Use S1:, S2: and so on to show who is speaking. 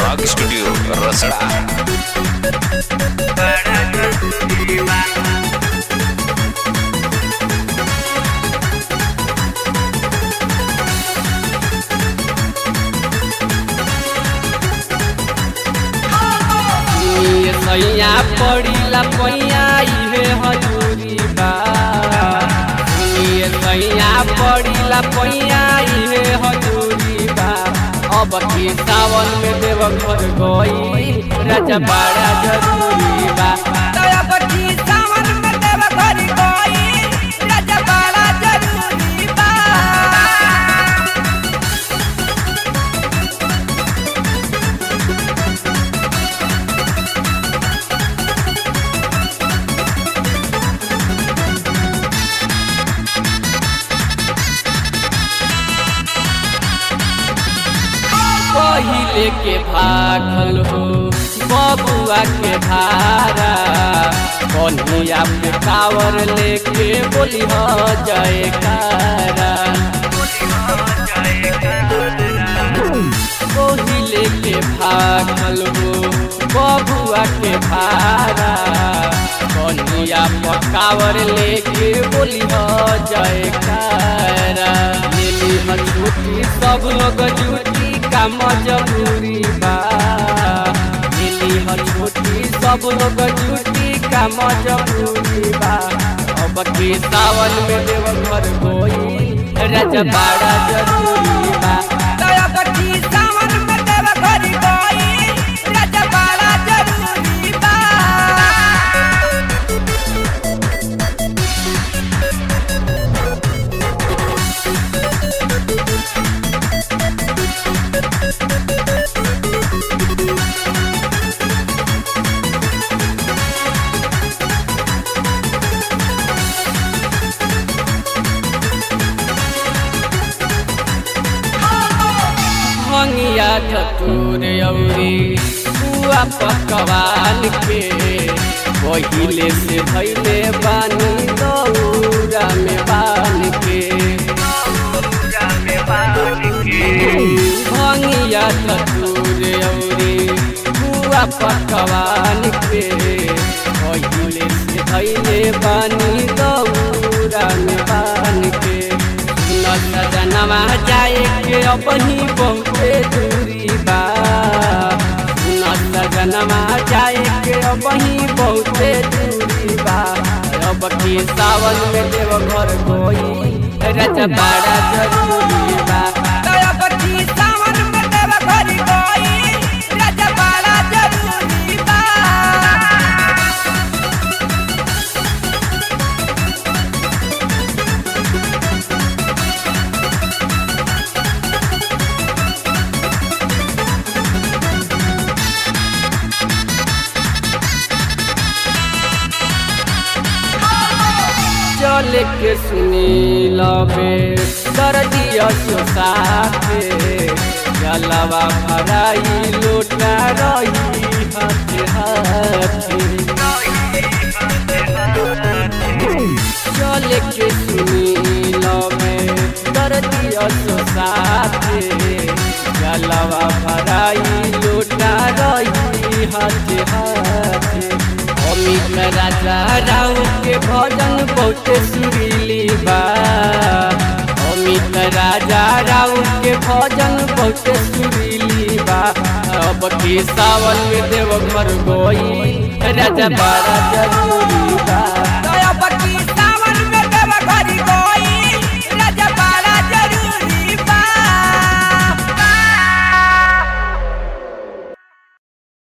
S1: नाग स्टूडियो रसड़ा
S2: ये सैया पड़ीला पैया इहे हजूरी बा ये सैया पड़ीला पैया इहे हजूरी बा अब की सावन में देव घर गई राजा बड़ा जरूरी बा
S3: अब की सावन में देव घर गई राजा बड़ा जरूरी बा
S2: पहिले के भागल हो बबुआ के भारा कन्हैया पे कावर लेके बोली हो जयकारा पहिले के भागल हो बबुआ के भारा कन्हैया पे कावर लेके बोली हो जयकारा लेली ह छुट्टी सब लोग जुटी का मजबूरी बा मिली ह छुट्टी सब लोग जुटी का मजबूरी बा अब के सावन में देव घर कोई राजा बड़ा जरूरी बा
S3: अब की सावन में देव घर गई राजा बड़ा जरूरी बा
S2: भंगिया धतूर औरी बुआ पकवान के पहिले से भैले बानी दौरा में बान के भंगिया धतूर औरी बुआ पकवान के पहिले से भैले बानी दौरा में बान के सजनवा जाए के अपनी बहुते दूरी बा सजनवा जाए के अपनी बहुते दूरी बा अब की सावन में देव घर कोई रज बड़ा जरूरी बा
S3: अब की सावन में देव घर गई राजा बड़ा जरूरी बा
S2: चल के सुनी लबे दर्दिया सोसाते जलवा भराई लोटा रही हाथे हाथे चल के सुनी लबे दर्दिया सोसाते जलवा भराई लोटा रही हाथे हाथे अमित राजा राव के भजन बहुत सुरीली बा अमित राजा राव के भजन बहुत सुरीली बा अब के सावन में देव घर गई राजा बड़ा जरूरी बा